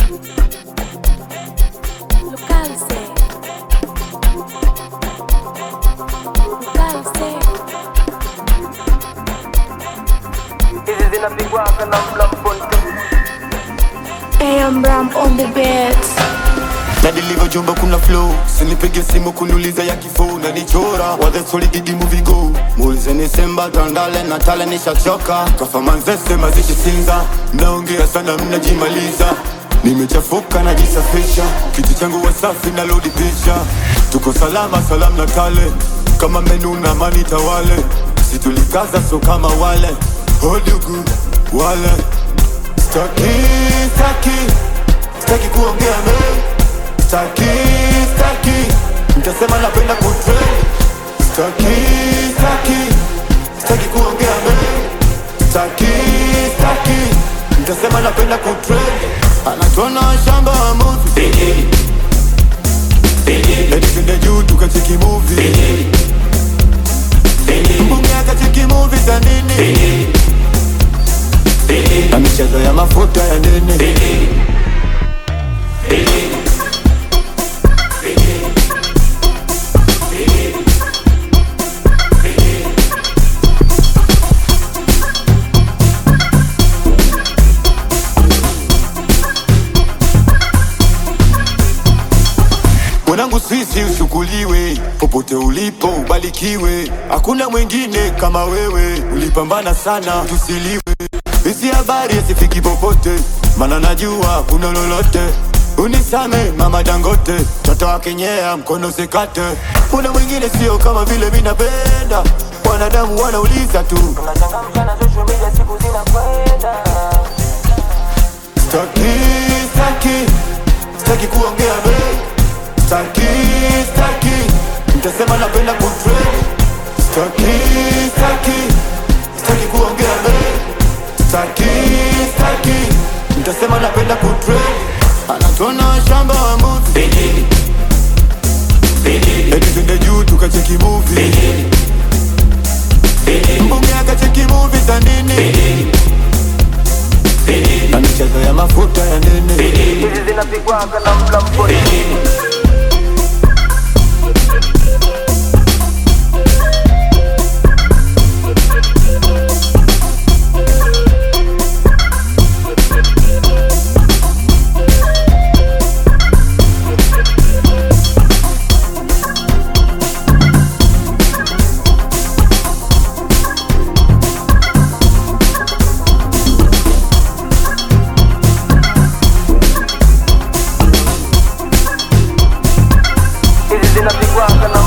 Localse. Localse. hizi zinapigwaga na mlamponte AM Ram on the beats. na deliver jumba kuna flow sinipige simu kuniuliza ya kifo na nichora wathe solid di movie go mulizeni semba tandale na tale nishachoka kafamanzese mazishi sinza naongea sana mnajimaliza nimechafuka najisafisha kiti changu wasafi na lodi pisha tuko salama salam na tale kama menu na mani tawale situlikaza so kama wale hodugu wale staki staki staki kuongea mengi Staki, staki Mtasema napenda kutrend Staki, staki Staki kuongea mengi Staki, staki Mtasema napenda kutrend Anatona shamba wa movie Eti twende juu tukacheki movie Mbunge akacheki movie za nini Na michezo ya mafuta ya nini Mwanangu sisi ushukuriwe, popote ulipo ubarikiwe. Hakuna mwingine kama wewe, ulipambana sana tusiliwe. Hizi habari hazifiki popote, mana najua kuna lolote. Unisame mama Dangote, toto wa kenyea mkono sikate. Kuna mwingine sio kama vile mi napenda, wanadamu wanauliza tu. tunachangamsha na social media siku zinakwenda Staki, staki, staki kuongea mengi Staki, staki, mtasema napenda kutrend Staki, staki, staki kuongea mengi Staki, staki, mtasema napenda kutrend Anatona shamba wa movie Eti twende juu tukacheki movie Mbunge akacheki movie za nini Na michezo ya mafuta ya nini hizi zinapigwaga na mlamponte hizi zinapigwaga na